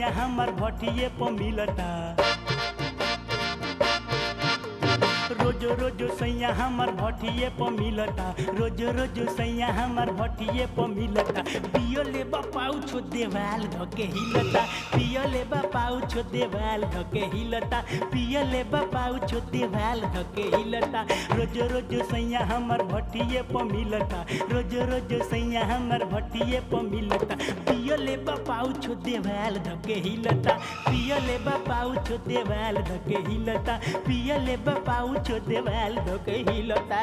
सैया हमर भटिए पर मिलता रोज रोज सैया हमर भटिए पर मिलता रोज रोज सैया हमर भटिए पर मिलता पियो ले बापाऊ छो देवाल धके हिलता पियो ले बापाऊ छो देवाल धके हिलता पियो ले बापाऊ छो देवाल धके हिलता रोज रोज सैया हमर भटिए पर मिलता रोज रोज सैया हमर भटिए पर मिलता पियो ले बापाऊ छो देवाल धके हिलता पियो ले बापाऊ छो देवाल धके हिलता पियो ले बापाऊ छो देवाल धके हिलता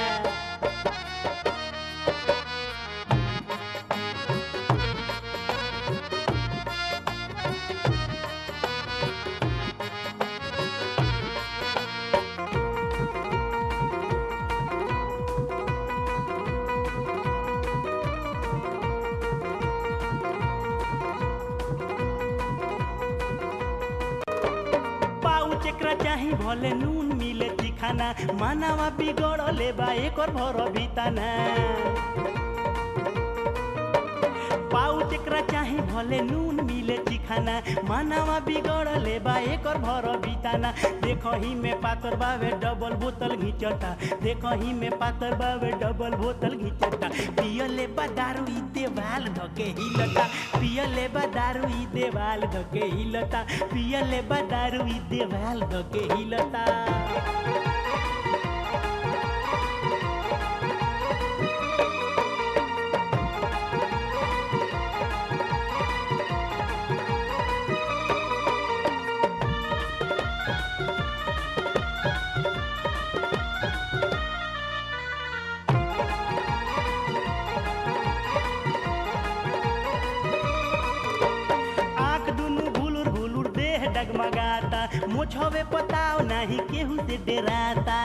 पाउच एकरा चाही भले नून मिले चिखाना मानवा बिगड़ले बा एकर भर बिताना पाउच एकरा चाही भले नून मिले चिखाना मानवा बिगड़ले बा एकर भर बिताना देखही में पातर बावे डबल बोतल घिंचता देखही में पातर बावे डबल बोतल घिंचता पियले बा दारू ई देवाल धके हिलता पियले बा दारू ई देवाल धके हिलता पियले बा दारू ई देवाल धके हिलता आँख दुनु भुलुर भुलुर देह डगमगाता मुझवे पताव नाही केहू से डराता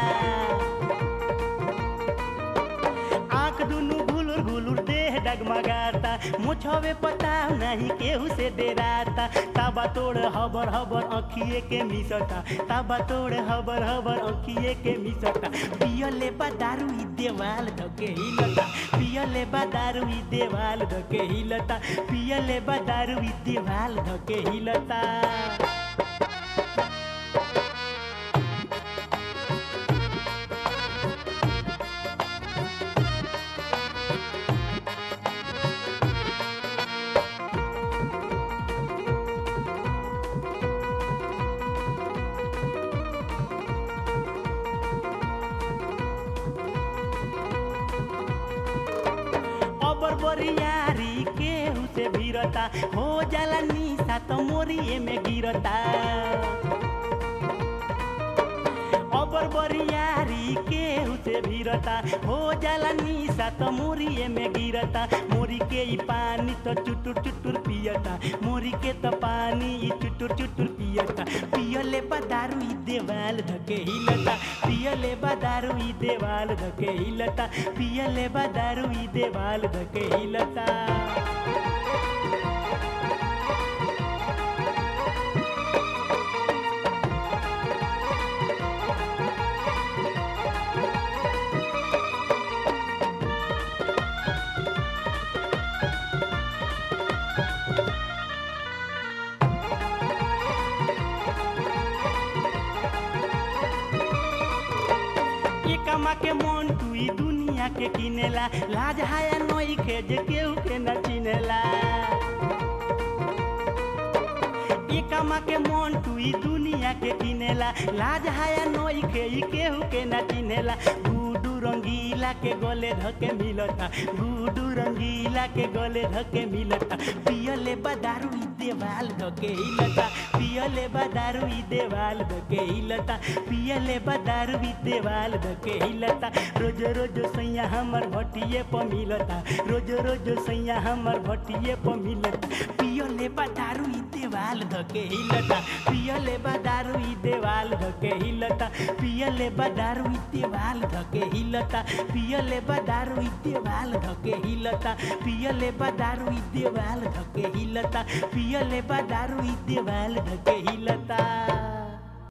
आँख दुनु भुलुर भुलुर देह डगमगाता मुझवे पताव नाही केहू से डराता ताबा तोड़ हबर हबर अखिए के मिसता ताबा तोड़ हबर हबर अखिए के मिसता पियले बा दारू ई देवाल धके हिलता पियले बा दारू ई देवाल धके हिलता पियले बा दारू ई देवाल धके हिलता अबर बरियारी केहू से भिरता हो जाला निशा त मोरिए में गिरता अबर बरियारी केहू से भिरता हो जाला निशा त मोरिए में गिरता मोरी के ई पानी तो चुटुर चुटुर पियता मोरी के त पानी ई चुटुर चुटुर पियता पियले बा दारू ई देवाल धके हिलता पियले बा दारू ई देवाल धके हिलता पियले बा दारू ई देवाल धके हिलता ये कमा के मन तू ई दुनिया के किनेला लाज हाया नोई के जे केहू के न चिनेला ये कमा के मन तू ई दुनिया के किनेला लाज हाया नोई के ई केहू के न चिनेला गुडू रंगीला के गले धके मिलता गुडू रंगीला के गले धके मिलता पियले बा दारू ई देवाल धके हिलता पियले बा दारू ई देवाल धके हिलता पियले बा दारू ई देवाल धके हिलता रोज रोज सैया हमर भटिए पर मिलता रोज रोज सैया हमर भटिए पर मिलता पियले बा दारू ई देवाल धके हिलता पियले बा दारू ई देवाल धके हिलता पियले बा दारू ई देवाल धके हिलता पियले बा दारू ई देवाल धके हिलता पियले बा दारू ई देवाल धके हिलता पियले बा दारू ई देवाल धके हिलता